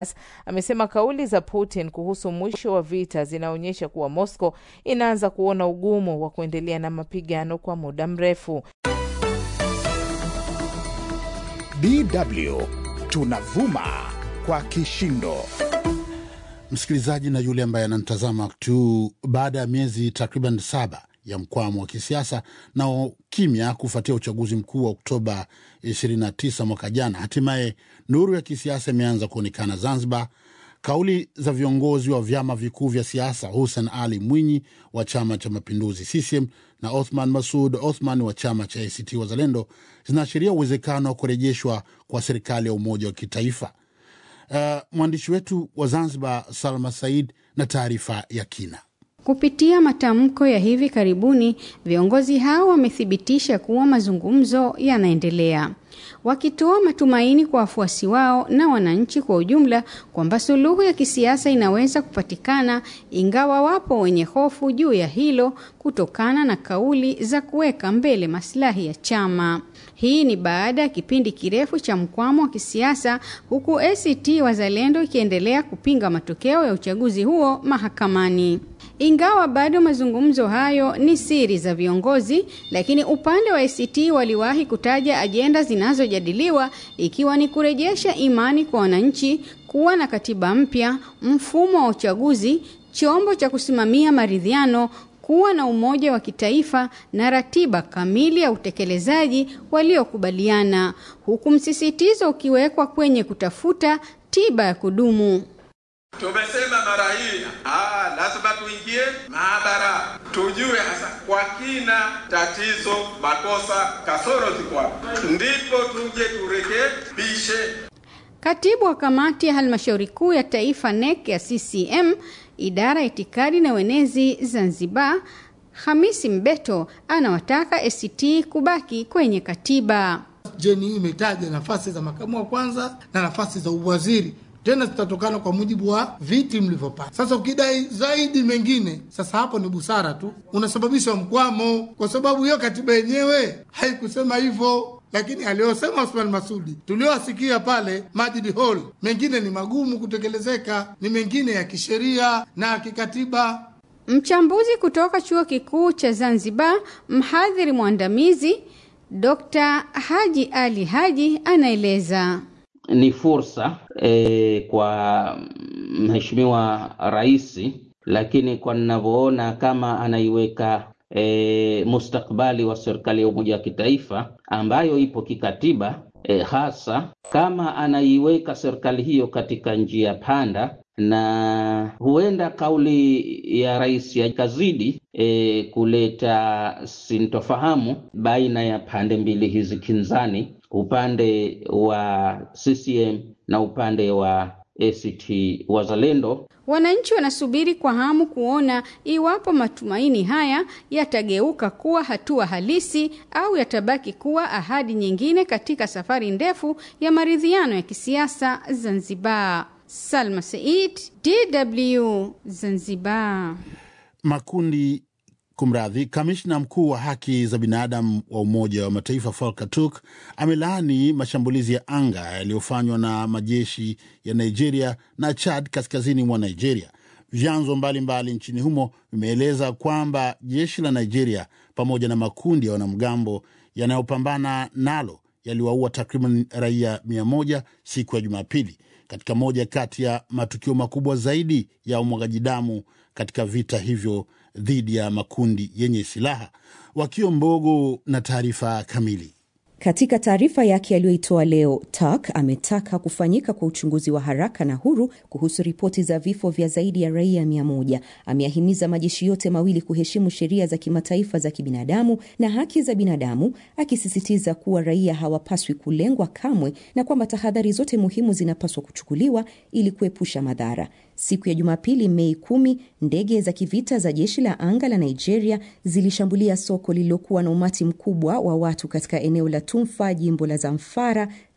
amesema kauli za Putin kuhusu mwisho wa vita zinaonyesha kuwa Moscow inaanza kuona ugumu wa kuendelea na mapigano kwa muda mrefu. DW tunavuma kwa kishindo. Msikilizaji na yule ambaye anamtazama tu, baada ya miezi takriban saba ya mkwamo wa kisiasa na kimya kufuatia uchaguzi mkuu wa Oktoba 29 mwaka jana, hatimaye nuru ya kisiasa imeanza kuonekana Zanzibar. Kauli za viongozi wa vyama vikuu vya siasa Hussein Ali Mwinyi wa Chama cha Mapinduzi CCM na Othman Masud Othman wa chama cha ACT Wazalendo zinaashiria uwezekano wa kurejeshwa kwa serikali ya umoja wa kitaifa. Uh, mwandishi wetu wa Zanzibar Salma Said na taarifa ya kina. Kupitia matamko ya hivi karibuni, viongozi hao wamethibitisha kuwa mazungumzo yanaendelea, wakitoa matumaini kwa wafuasi wao na wananchi kwa ujumla kwamba suluhu ya kisiasa inaweza kupatikana, ingawa wapo wenye hofu juu ya hilo kutokana na kauli za kuweka mbele maslahi ya chama. Hii ni baada ya kipindi kirefu cha mkwamo wa kisiasa, huku ACT Wazalendo ikiendelea kupinga matokeo ya uchaguzi huo mahakamani. Ingawa bado mazungumzo hayo ni siri za viongozi, lakini upande wa ACT waliwahi kutaja ajenda zinazojadiliwa ikiwa ni kurejesha imani kwa wananchi, kuwa na katiba mpya, mfumo wa uchaguzi, chombo cha kusimamia maridhiano, kuwa na umoja wa kitaifa na ratiba kamili ya utekelezaji waliokubaliana, huku msisitizo ukiwekwa kwenye kutafuta tiba ya kudumu. Tumesema mara hii ah, lazima tuingie maabara tujue hasa kwa kina tatizo, makosa, kasoro ziko wapi, ndipo tuje turekebishe. Katibu wa kamati ya halmashauri kuu ya taifa NEC ya CCM idara ya itikadi na uenezi Zanzibar, Hamisi Mbeto anawataka ACT kubaki kwenye katiba. Jeni hii imetaja nafasi za makamu wa kwanza na nafasi za uwaziri tena zitatokana kwa mujibu wa viti mlivyopata. Sasa ukidai zaidi mengine, sasa hapo ni busara tu, unasababisha mkwamo, kwa sababu hiyo katiba yenyewe haikusema hivyo. Lakini aliyosema Osman Masudi tuliowasikia pale Majid Hall, mengine ni magumu kutekelezeka, ni mengine ya kisheria na kikatiba. Mchambuzi kutoka chuo kikuu cha Zanzibar, mhadhiri mwandamizi Dr. Haji Ali Haji anaeleza ni fursa e, kwa mheshimiwa rais, lakini kwa ninavyoona kama anaiweka e, mustakbali wa serikali ya umoja wa kitaifa ambayo ipo kikatiba e, hasa kama anaiweka serikali hiyo katika njia panda, na huenda kauli ya rais yakazidi e, kuleta sintofahamu baina ya pande mbili hizi kinzani upande wa CCM na upande wa ACT Wazalendo. Wananchi wanasubiri kwa hamu kuona iwapo matumaini haya yatageuka kuwa hatua halisi au yatabaki kuwa ahadi nyingine katika safari ndefu ya maridhiano ya kisiasa Zanzibar. Salma Said, DW Zanzibar. Makundi Kumradhi, kamishna mkuu wa haki za binadamu wa Umoja wa Mataifa Volker Turk amelaani mashambulizi ya anga yaliyofanywa na majeshi ya Nigeria na Chad kaskazini mwa Nigeria. Vyanzo mbalimbali nchini humo vimeeleza kwamba jeshi la Nigeria pamoja na makundi ya wanamgambo yanayopambana nalo yaliwaua takriban raia mia moja siku ya Jumapili katika moja kati ya matukio makubwa zaidi ya umwagaji damu katika vita hivyo dhidi ya makundi yenye silaha. Wakio Mbogo na taarifa kamili. Katika taarifa yake aliyoitoa leo, Turk ametaka kufanyika kwa uchunguzi wa haraka na huru kuhusu ripoti za vifo vya zaidi ya raia mia moja. Ameahimiza majeshi yote mawili kuheshimu sheria za kimataifa za kibinadamu na haki za binadamu, akisisitiza kuwa raia hawapaswi kulengwa kamwe na kwamba tahadhari zote muhimu zinapaswa kuchukuliwa ili kuepusha madhara. Siku ya Jumapili, Mei kumi, ndege za kivita za jeshi la anga la Nigeria zilishambulia soko lililokuwa na umati mkubwa wa watu katika eneo la Tumfa, jimbo la Zamfara,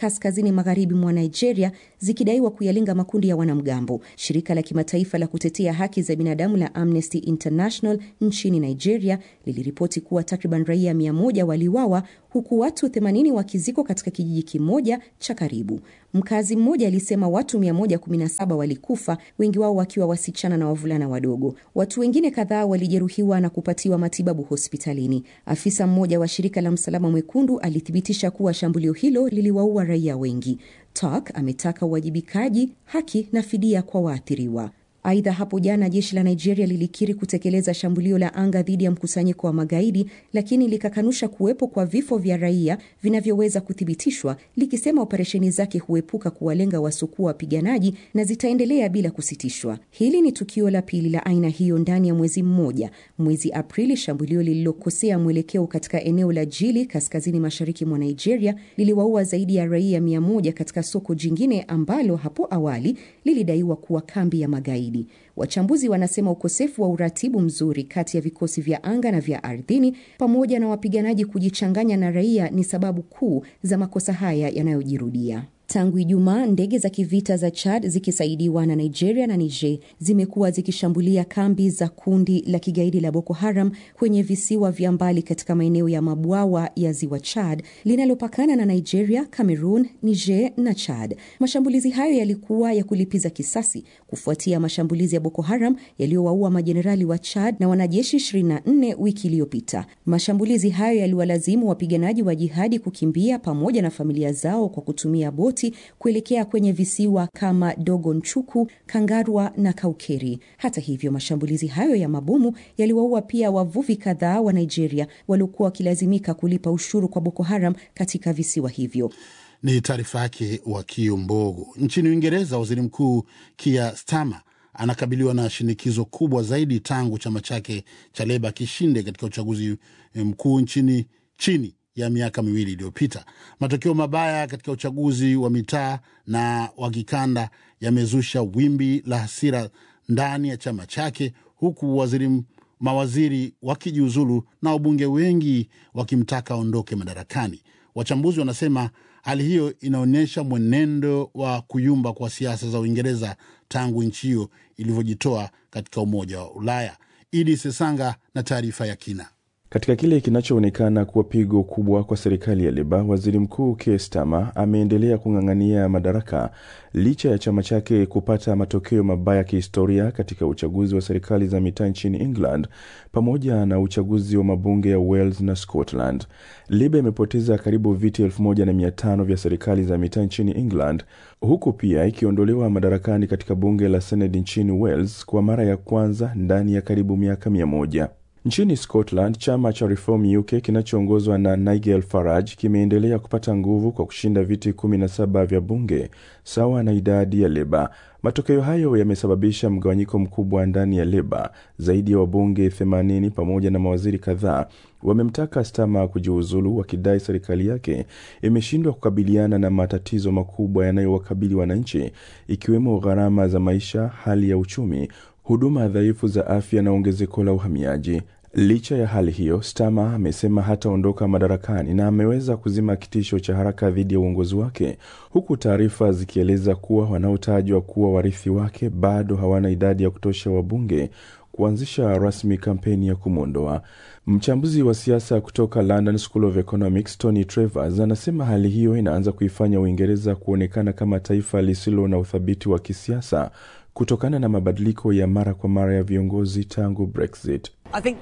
kaskazini magharibi mwa Nigeria zikidaiwa kuyalenga makundi ya wanamgambo. Shirika la kimataifa la kutetea haki za binadamu la Amnesty International nchini Nigeria liliripoti kuwa takriban raia mia moja waliuawa huku watu 80 wakizikwa katika kijiji kimoja cha karibu. Mkazi mmoja alisema watu 117 walikufa, wengi wao wakiwa wasichana na wavulana wadogo. Watu wengine kadhaa walijeruhiwa na kupatiwa matibabu hospitalini. Afisa mmoja wa shirika la Msalaba Mwekundu alithibitisha kuwa shambulio hilo liliwaua raia wengi. Turk ametaka uwajibikaji, haki na fidia kwa waathiriwa. Aidha, hapo jana jeshi la Nigeria lilikiri kutekeleza shambulio la anga dhidi ya mkusanyiko wa magaidi, lakini likakanusha kuwepo kwa vifo vya raia vinavyoweza kuthibitishwa, likisema operesheni zake huepuka kuwalenga wasukua wapiganaji na zitaendelea bila kusitishwa. Hili ni tukio la pili la aina hiyo ndani ya mwezi mmoja. Mwezi Aprili, shambulio lililokosea mwelekeo katika eneo la Jili kaskazini mashariki mwa Nigeria liliwaua zaidi ya raia mia moja katika soko jingine ambalo hapo awali lilidaiwa kuwa kambi ya magaidi. Wachambuzi wanasema ukosefu wa uratibu mzuri kati ya vikosi vya anga na vya ardhini pamoja na wapiganaji kujichanganya na raia ni sababu kuu za makosa haya yanayojirudia. Tangu Ijumaa, ndege za kivita za Chad zikisaidiwa na Nigeria na Niger zimekuwa zikishambulia kambi za kundi la kigaidi la Boko Haram kwenye visiwa vya mbali katika maeneo ya mabwawa ya ziwa Chad linalopakana na Nigeria, Cameroon, Niger na Chad. Mashambulizi hayo yalikuwa ya kulipiza kisasi kufuatia mashambulizi ya Boko Haram yaliyowaua majenerali wa Chad na wanajeshi 24 wiki iliyopita. Mashambulizi hayo yaliwalazimu wapiganaji wa jihadi kukimbia pamoja na familia zao kwa kutumia boti kuelekea kwenye visiwa kama Dogon Chuku, Kangarwa na Kaukeri. Hata hivyo, mashambulizi hayo ya mabomu yaliwaua pia wavuvi kadhaa wa Nigeria waliokuwa wakilazimika kulipa ushuru kwa Boko Haram katika visiwa hivyo. Ni taarifa yake Wakio Mbogo. Nchini Uingereza, waziri mkuu Keir Starmer anakabiliwa na shinikizo kubwa zaidi tangu chama chake cha Leba kishinde katika uchaguzi mkuu nchini chini ya miaka miwili iliyopita. Matokeo mabaya katika uchaguzi wa mitaa na wa kikanda yamezusha wimbi la hasira ndani ya chama chake, huku waziri mawaziri wakijiuzulu na wabunge wengi wakimtaka aondoke madarakani. Wachambuzi wanasema hali hiyo inaonyesha mwenendo wa kuyumba kwa siasa za Uingereza tangu nchi hiyo ilivyojitoa katika Umoja wa Ulaya. Idi Sesanga na taarifa ya kina. Katika kile kinachoonekana kuwa pigo kubwa kwa serikali ya Leba, waziri mkuu Keir Starmer ameendelea kung'ang'ania madaraka licha ya chama chake kupata matokeo mabaya ya kihistoria katika uchaguzi wa serikali za mitaa nchini England pamoja na uchaguzi wa mabunge ya Wales na Scotland. Leba imepoteza karibu viti 1500 vya serikali za mitaa nchini England, huku pia ikiondolewa madarakani katika bunge la Senate nchini Wales kwa mara ya kwanza ndani ya karibu miaka mia moja. Nchini Scotland, chama cha Reform UK kinachoongozwa na Nigel Farage kimeendelea kupata nguvu kwa kushinda viti 17 vya bunge sawa na idadi ya Leba. Matokeo hayo yamesababisha mgawanyiko mkubwa ndani ya Leba. Zaidi ya wabunge 80 pamoja na mawaziri kadhaa wamemtaka Starmer kujiuzulu, wakidai serikali yake imeshindwa kukabiliana na matatizo makubwa yanayowakabili wananchi, ikiwemo gharama za maisha, hali ya uchumi huduma dhaifu za afya na ongezeko la uhamiaji. Licha ya hali hiyo, Starmer amesema hataondoka madarakani na ameweza kuzima kitisho cha haraka dhidi ya uongozi wake, huku taarifa zikieleza kuwa wanaotajwa kuwa warithi wake bado hawana idadi ya kutosha wabunge kuanzisha rasmi kampeni ya kumwondoa. Mchambuzi wa siasa kutoka London School of Economics Tony Travers anasema hali hiyo inaanza kuifanya Uingereza kuonekana kama taifa lisilo na uthabiti wa kisiasa kutokana na mabadiliko ya mara kwa mara ya viongozi tangu Brexit.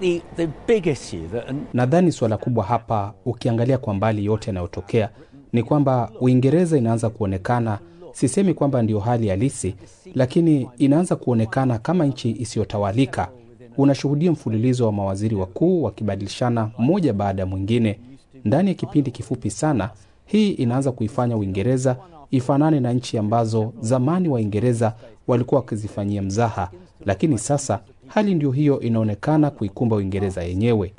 Nadhani suala kubwa hapa, ukiangalia kwa mbali yote yanayotokea, ni kwamba Uingereza inaanza kuonekana, sisemi kwamba ndiyo hali halisi, lakini inaanza kuonekana kama nchi isiyotawalika. Unashuhudia mfululizo wa mawaziri wakuu wakibadilishana mmoja baada ya mwingine ndani ya kipindi kifupi sana. Hii inaanza kuifanya Uingereza ifanane na nchi ambazo zamani Waingereza walikuwa wakizifanyia mzaha, lakini sasa hali ndio hiyo inaonekana kuikumba Uingereza yenyewe.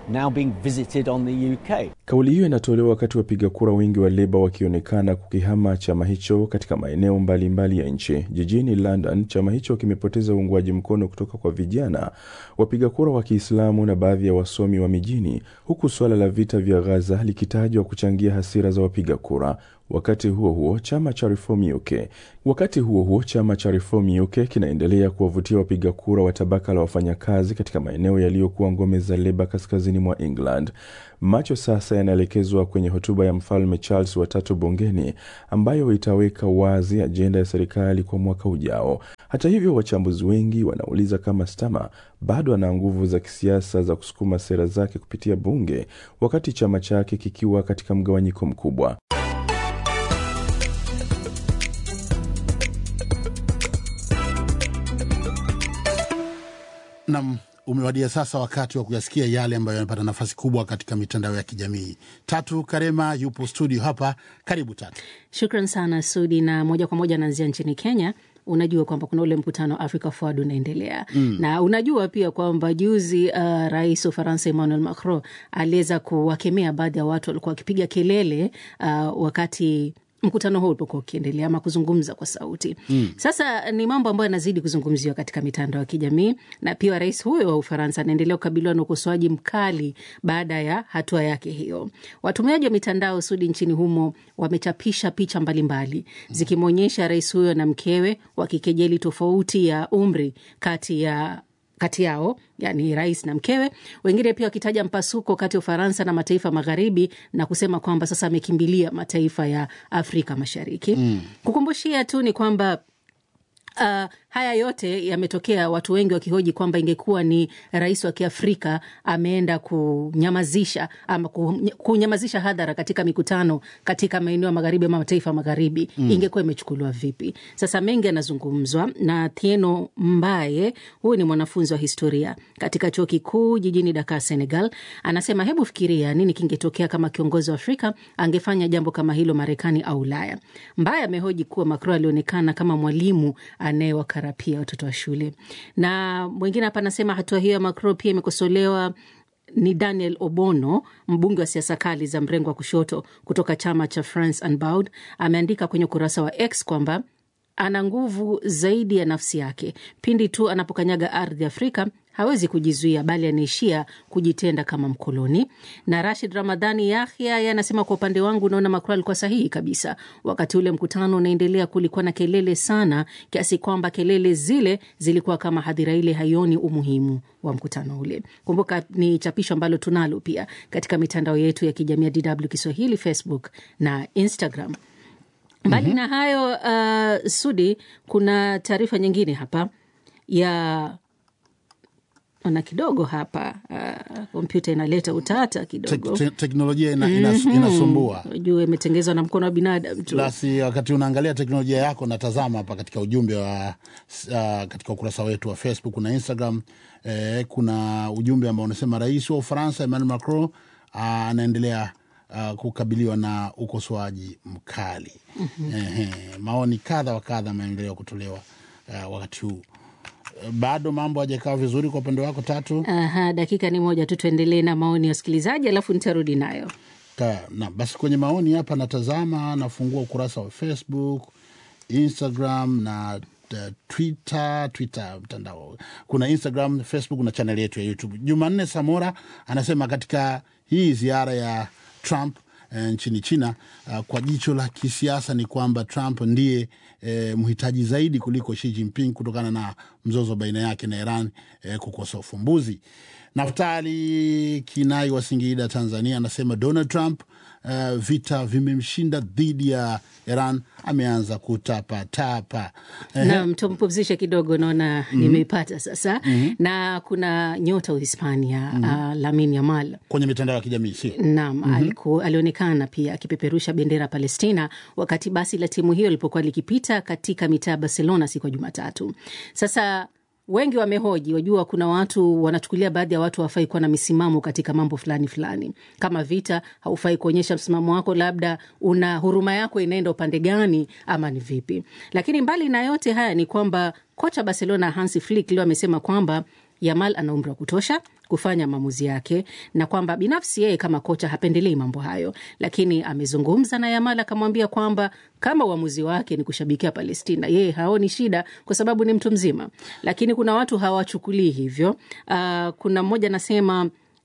Kauli hiyo inatolewa wakati wapiga kura wengi wa Leba wakionekana kukihama chama hicho katika maeneo mbalimbali ya nchi. Jijini London, chama hicho kimepoteza uungwaji mkono kutoka kwa vijana, wapiga kura wa Kiislamu na baadhi ya wasomi wa mijini, huku suala la vita vya Gaza likitajwa kuchangia hasira za wapiga kura. Wakati huo huo chama cha Reform UK wakati huo huo chama cha Reform UK kinaendelea kuwavutia wapiga kura wa tabaka la wafanyakazi katika maeneo yaliyokuwa ngome za Leba kaskazini mwa England. Macho sasa yanaelekezwa kwenye hotuba ya mfalme Charles watatu bungeni ambayo itaweka wazi ajenda ya serikali kwa mwaka ujao. Hata hivyo, wachambuzi wengi wanauliza kama Stama bado ana nguvu za kisiasa za kusukuma sera zake kupitia bunge wakati chama chake kikiwa katika mgawanyiko mkubwa. Nam, umewadia sasa wakati wa kuyasikia yale ambayo yamepata nafasi kubwa katika mitandao ya kijamii. Tatu Karema yupo studio hapa, karibu Tatu. Shukran sana Sudi, na moja kwa moja anaanzia nchini Kenya. Unajua kwamba kuna ule mkutano wa Africa Forward unaendelea mm. na unajua pia kwamba juzi uh, rais wa Ufaransa Emmanuel Macron aliweza kuwakemea baadhi ya watu walikuwa wakipiga kelele uh, wakati mkutano huu ulipokuwa ukiendelea ama kuzungumza kwa sauti mm. Sasa ni mambo ambayo yanazidi kuzungumziwa katika mitandao ya kijamii, na pia rais huyo wa Ufaransa anaendelea kukabiliwa na ukosoaji mkali baada ya hatua yake hiyo. Watumiaji wa mitandao sudi nchini humo wamechapisha picha mbalimbali zikimwonyesha rais huyo na mkewe wakikejeli tofauti ya umri kati ya kati yao yani rais na mkewe. Wengine pia wakitaja mpasuko kati ya Ufaransa na mataifa magharibi na kusema kwamba sasa amekimbilia mataifa ya Afrika Mashariki. Mm. Kukumbushia tu ni kwamba Uh, haya yote yametokea, watu wengi wakihoji kwamba ingekuwa ni rais wa Kiafrika ameenda kunyamazisha ama kunyamazisha hadhara katika mikutano katika maeneo ya magharibi ama mataifa magharibi mm. ingekuwa imechukuliwa vipi? Sasa mengi yanazungumzwa na Thieno Mbaye, huyu ni mwanafunzi wa historia katika chuo kikuu jijini Dakar, Senegal. Anasema hebu fikiria nini kingetokea kama kiongozi wa Afrika angefanya jambo kama hilo Marekani au Ulaya. Mbaye amehoji kuwa Macron alionekana kama mwalimu anayewakarapia watoto wa shule. Na mwingine hapa anasema hatua hiyo ya Macron pia imekosolewa ni Daniel Obono, mbunge wa siasa kali za mrengo wa kushoto kutoka chama cha France Unbowed. Ameandika kwenye ukurasa wa X kwamba ana nguvu zaidi ya nafsi yake. Pindi tu anapokanyaga ardhi Afrika hawezi kujizuia, bali anaishia kujitenda kama mkoloni. Na Rashid Ramadhani Yahya yeye anasema, kwa upande wangu naona Macron alikuwa sahihi kabisa. Wakati ule mkutano unaendelea, kulikuwa na kelele sana kiasi kwamba kelele zile zilikuwa kama hadhira ile haioni umuhimu wa mkutano ule. Kumbuka ni chapisho ambalo tunalo pia katika mitandao yetu ya kijamii ya DW Kiswahili, Facebook na Instagram. Mbali mm -hmm. na hayo uh, Sudi, kuna taarifa nyingine hapa ya ona kidogo hapa kompyuta uh, inaleta utata kidogo Tek, te, teknolojia ina, ina, mm-hmm. inasumbua jua imetengezwa na mkono wa binadamu tu. Basi wakati unaangalia teknolojia yako, natazama hapa katika ujumbe wa uh, katika ukurasa wetu wa Facebook na Instagram eh, kuna ujumbe ambao unasema rais wa Ufaransa Emmanuel Macron anaendelea uh, kukabiliwa na ukosoaji mkali mm-hmm. eh, maoni kadha wa kadha ameendelea kutolewa uh, wakati huu bado mambo hajakaa vizuri kwa upande wako Tatu? Aha, dakika ni moja tu, tuendelee na maoni ya wasikilizaji alafu nitarudi nayo Ka, na basi kwenye maoni hapa natazama, nafungua ukurasa wa Facebook, Instagram na uh, Twitter. Twitter mtandao kuna Instagram, Facebook na chaneli yetu ya YouTube. Jumanne Samora anasema katika hii ziara ya Trump E, nchini China uh, kwa jicho la kisiasa ni kwamba Trump ndiye e, mhitaji zaidi kuliko Xi Jinping kutokana na mzozo baina yake na Iran e, kukosa ufumbuzi. Naftali Kinai wa Singida, Tanzania anasema Donald Trump uh, vita vimemshinda dhidi ya Iran, ameanza kutapatapa. Naam, tumpumzishe kidogo, naona mm -hmm. nimeipata sasa mm -hmm. na kuna nyota Uhispania mm -hmm. uh, Lamine Yamal kwenye mitandao ya kijamii si naam, mm -hmm. alionekana pia akipeperusha bendera Palestina wakati basi la timu hiyo lilipokuwa likipita katika mitaa ya Barcelona siku ya Jumatatu. Sasa wengi wamehoji, wajua, kuna watu wanachukulia baadhi ya watu hawafai kuwa na misimamo katika mambo fulani fulani, kama vita, haufai kuonyesha msimamo wako, labda una huruma yako inaenda upande gani, ama ni vipi? Lakini mbali na yote haya ni kwamba kocha Barcelona Hansi Flick leo amesema kwamba Yamal ana umri wa kutosha kufanya maamuzi yake na kwamba binafsi yeye kama kocha hapendelei mambo hayo, lakini amezungumza na Yamal akamwambia kwamba kama uamuzi wake ni kushabikia Palestina, yeye haoni shida kwa sababu ni mtu mzima, lakini kuna watu hawachukulii hivyo. Uh, kuna mmoja anasema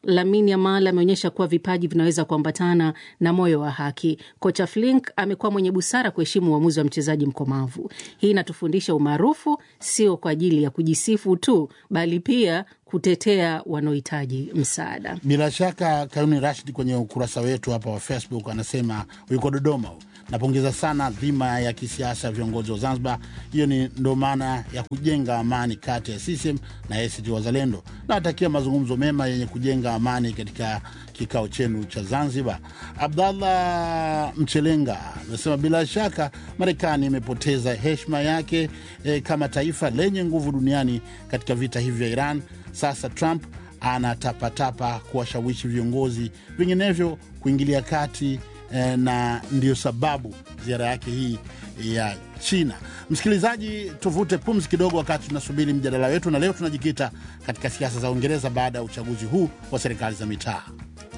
Lamine Yamal ameonyesha kuwa vipaji vinaweza kuambatana na moyo wa haki. Kocha Flink amekuwa mwenye busara kuheshimu uamuzi wa mchezaji mkomavu. Hii inatufundisha umaarufu sio kwa ajili ya kujisifu tu, bali pia kutetea wanaohitaji msaada. Bila shaka Kayuni Rashid kwenye ukurasa wetu hapa wa Facebook anasema yuko Dodoma. Napongeza sana dhima ya kisiasa ya viongozi wa Zanzibar. Hiyo ni ndo maana ya kujenga amani kati ya CCM na ACT Wazalendo. Nawatakia mazungumzo mema yenye kujenga amani katika kikao chenu cha Zanzibar. Abdallah Mchelenga anasema bila shaka Marekani imepoteza heshima yake eh, kama taifa lenye nguvu duniani katika vita hivi vya Iran. Sasa Trump anatapatapa kuwashawishi viongozi vinginevyo kuingilia kati eh, na ndio sababu ziara yake hii ya China. Msikilizaji, tuvute pumzi kidogo wakati tunasubiri mjadala wetu, na leo tunajikita katika siasa za Uingereza baada ya uchaguzi huu wa serikali za mitaa.